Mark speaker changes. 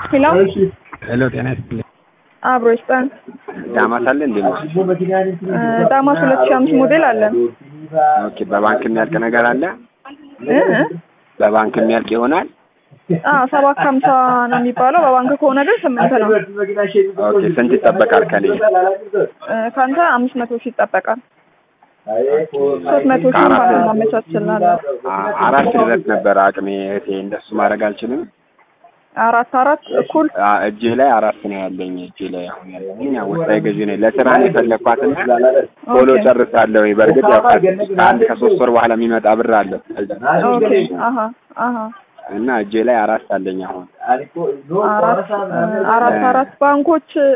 Speaker 1: ሄሎ
Speaker 2: ሄሎ ጤና ይስጥልኝ።
Speaker 1: አብሮ ይስጠን።
Speaker 2: ዳማስ አለ እንዴ?
Speaker 1: እ ዳማስ ሁለት ሺህ አምስት ሞዴል አለን።
Speaker 2: ኦኬ። በባንክ የሚያልቅ ነገር አለ?
Speaker 1: እ እ
Speaker 2: በባንክ የሚያልቅ ይሆናል?
Speaker 1: አዎ ሰባት ከሀምሳ ነው የሚባለው። በባንክ ከሆነ ግን ስምንት ነው።
Speaker 2: ኦኬ። ስንት ይጠበቃል ከኔ?
Speaker 1: እ ከአንተ አምስት መቶ ሺህ ይጠበቃል። ሶስት መቶ ሺህ ባንክ ማመቻችልናለን።
Speaker 2: አ- አራት ድረስ ነበረ አቅሜ እህቴ። እንደሱ ማድረግ አልችልም።
Speaker 1: አራት አራት እኩል
Speaker 2: አ- እጄ ላይ አራት ነው ያለኝ። እጄ ላይ አሁን ያለኝ ወሳኝ ገዢ ነኝ። ለስራ ነው የፈለግኳትና ቶሎ
Speaker 1: ኦኬ።
Speaker 2: ጨርሳለሁ። በእርግጥ ያው ከአንድ ከሶስት ወር በኋላ የሚመጣ ብር አለ
Speaker 1: ኦኬ አሀ አሀ
Speaker 2: እና እጄ ላይ አራት አለኝ አሁን
Speaker 1: አራት እ አራት አራት ባንኮች